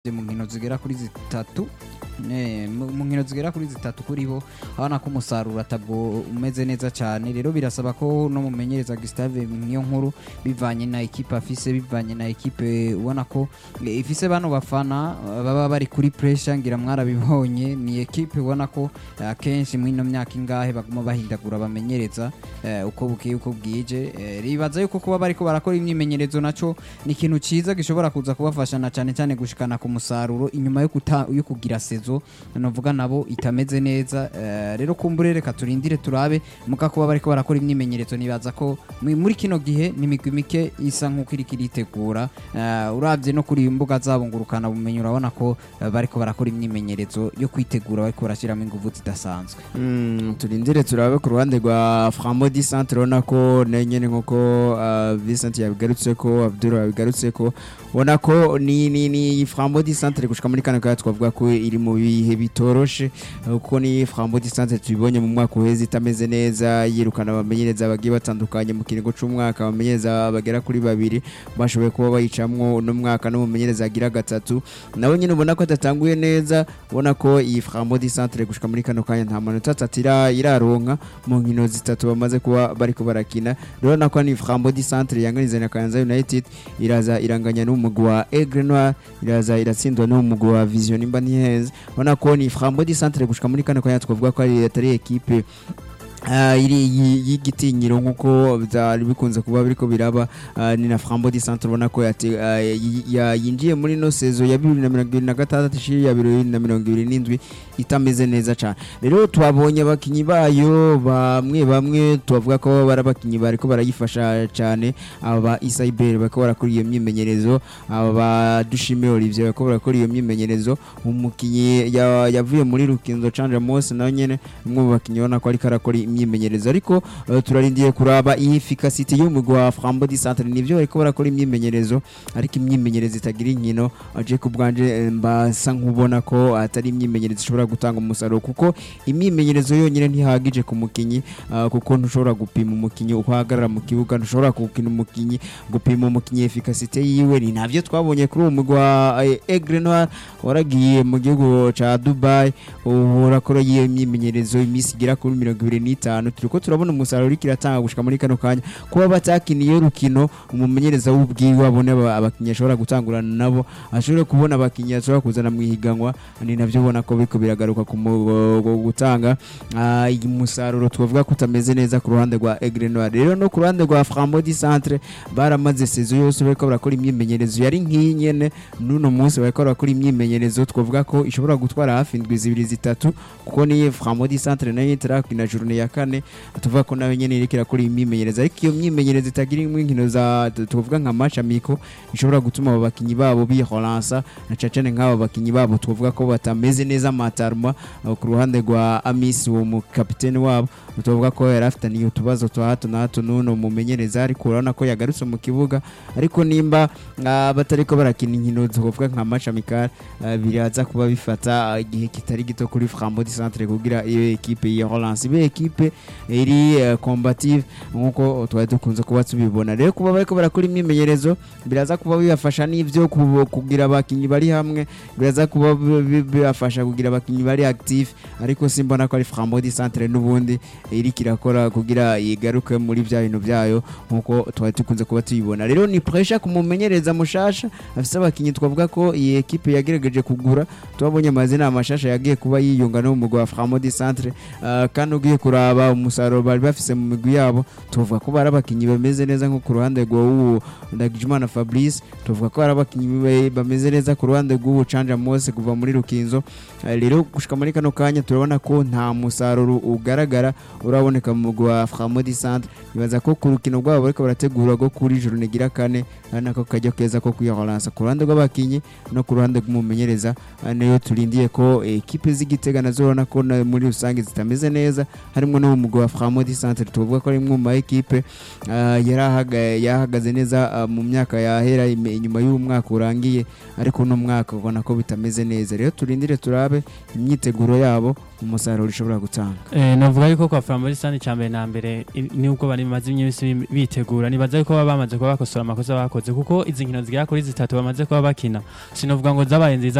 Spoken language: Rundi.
mu nkino zigera kuri zitatu eh, mu mu nkino zigera kuri zitatu kuri bo abona ko umusaruro atabwo umeze neza cyane rero birasaba ko no mumenyereza Gustave niyo nkuru bivanye na ekipe afise bivanye na ekipe ubona ko eh, ifise bano bafana eh, baba bari kuri pressure ngira mwarabibonye ni ekipe ubona ko eh, akenshi muri ino myaka ingahe baguma bahindagura bamenyereza eh, uko bukiye uko bwije eh, ribaza yuko kuba bariko barakora imyimenyerezo naco ni ikintu ciza gishobora kuza kubafasha na cyane cyane gushikana ku musaruro inyuma yo kuta yo kugira sezo novuga nabo itameze neza eh, rero kumbure reka turindire turabe muka kuba bariko barakora imyimenyerezo nibaza ko mu- muri kino gihe ni imigwi mike isa nk'uko iriko iritegura eh, uravye no kuri imbuga zabo ngurukana bumenyi urabona ko eh, bariko barakora imyimenyerezo yo kwitegura bariko barashiramo inguvu zidasanzwe Mm, turindire turabe ku ruhande rwa Framodi Centre ubona ko nayo nyene nkuko uh, Vincent yabigarutse ko Abdul yabigarutse ko ubona ko ni ni ni Framodi Centre gushika muri kane kaya twavuga ko iri mu bihe bitoroshe uh, kuko ni Framodi Centre tubibonye mu mwaka uheze itameze neza yirukana abamenyereza bagiye batandukanye mu kiringo c'umwaka abamenyereza bagera kuri babiri bashoboye kuba bayicamwo uno mwaka n'umumenyereza agira gatatu nawe nyine ubona ko adatanguye neza ubona ko iyi Framodi Centre gushika muri kano kanya nta manota atatu ira- iraronka mu nkino zitatu bamaze kuba bariko barakina rero nako ni Framodi Centre yanganiza na Kayanza United iraza iranganya n'umugwi wa Aigle Noir iraza iratsindwa n'umugwi wa Vision imba ntiheza ubona ko ni Framodi Centre gushika muri kano kanya twavuga ko ari atari ekipe Ah, iri yi- y'igitinyiro nk'uko byari bikunze kuba biriko biraba ah, ni na Frambo di Centre ubona ko yate- ah, yi- ya- yinjiye muri no sezo ya bibiri na mirongo ibiri na gatandatu ishiri ya bibiri na mirongo ibiri n'indwi itameze neza cyane rero twabonye abakinyi bayo bamwe bamwe tubavuga ko bari abakinyi bariko barayifasha cyane aba ba Isaiber bariko barakora iyo myimenyerezo aba ba Dushime Olivier bariko barakora iyo myimenyerezo umukinyi ya- yavuye muri Rukinzo Chandra Mose nawe nyene umwe mu bakinyi ubona ko ariko arakora imyimenyerezo ariko eh, turarindiye kuraba iyi efficacity y'umugwi wa Frambo di Centre nivyo bariko barakora imyimenyerezo ariko imyimenyerezo itagira inkino aje ku bwanje eh, mbasa nkubona ko atari imyimenyerezo ishobora gutanga umusaruro kuko imyimenyerezo yonyine ntihagije ku mukinyi ah, kuko ntushobora gupima umukinyi uko ahagarara mu kibuga ntushobora gukina umukinyi gupima umukinyi efficacity yiwe ni navyo twabonye kuri uwo mugwi wa eh, Aigle Noir waragiye mu gihugu ca Dubai ubu urakora iyo imyimenyerezo iminsi igera kuri mirongo ibiri n'itanu turiko turabona umusaruro uriko iratanga gushika muri kano kanya kuba batakiniye rukino umumenyereza w'ubwiwe abone aba- abakinyi ashobora gutangurana nabo ashobore kubona abakinyi ashobora kuzana mu ihiganwa ni navyo ubona ko biriko biragaruka ku mu- gu- gutanga ah, umusaruro twavuga ko utameze neza ku ruhande rwa Aigle Noir rero no ku ruhande rwa Frambo di Centre baramaze sezo yose bariko barakora imyimenyerezo yari nk'iyi nyene n'uno munsi bariko barakora imyimenyerezo twavuga ko ishobora gutwara hafi indwi zibiri zitatu kuko ni Frambo di Centre nayo itarakina journée ya kane tuvuga ko nayo nyene iriko irakora imyimenyerezo ariko iyo myimenyerezo itagira inkino za tuvuga nka match amico ishobora gutuma abo bakinyi babo bihoransa na cacane nk'abo bakinyi babo tuvuga ko batameze neza matarma uh, ku ruhande rwa Amis uwo mu kapitene wabo tuvuga ko yari afitaniye utubazo twa hato na hato n'uno mumenyereza ariko urabona ko yagarutse mu kibuga ariko nimba uh, batariko barakina inkino tuvuga nka match amical uh, biraza kuba bifata uh, igihe kitari gito kuri Frambo di Centre kugira iyo ekipe ya Holance ibe ekipe iri uh, combative nkuko twari dukunze kuba tubibona rero kuba bariko barakora imyimenyerezo biraza kuba bibafasha n'ivyo ku- kugira abakinyi bari hamwe biraza kuba bi- bi- bibafasha kugira abakinyi bari active ariko simbona ko ari Frambo di Centre n'ubundi iriko irakora kugira igaruke muri bya bintu byayo nkuko twari dukunze kuba tuyibona rero ni pressure kumumenyereza mushasha afise abakinyi twavuga ko iyi ekipe yagerageje kugura twabonye amazina amashasha yagiye kuba yiyunga no mu mugwi wa Framo di Centre uh, kandi ugiye kuraba umusaruro bari bafise mu migwi yabo tuvuga ko bari abakinyi bameze neza nko ku ruhande rw'uwo Ndagijimana Fabrice tuvuga ko bari abakinyi be- bameze neza ku ruhande rw'uwo Canja Mose kuva muri Rukinzo Uh, rero gushika muri kano kanya turabona ko nta musaruro ugaragara uraboneka mu mugwi wa Framo di Centre nibaza ko ku rukino rwabo bariko barategura rwo kuri journée gira kane ari nako kajya keza ko kwihoransa ku ruhande rw'abakinyi no ku ruhande rw'umumenyereza uh, niyo turindiye ko ekipe z'igitega nazo urabona ko na- muri rusange zitameze neza harimo harimwo no mu mugwi wa Framodi Centre tuvuga ko ari imwe mu ma ekipe ah, yarahaga- yahagaze neza ah, mu myaka yahera ime- inyuma y'uwo mwaka urangiye ariko uno mwaka ubona ko bitameze neza rero turindire turabe imyiteguro yabo umusaruro ishobora gutanga Eh, navuga yuko kwa Flambeau Sani cya mbere na mbere i- nubwo bari bamaze iminsi bitegura nibaza yuko baba bamaze kuba bakosora amakosa bakoze kuko izi nkino zigera kuri zitatu bamaze kuba bakina sinovuga ngo zabaye nziza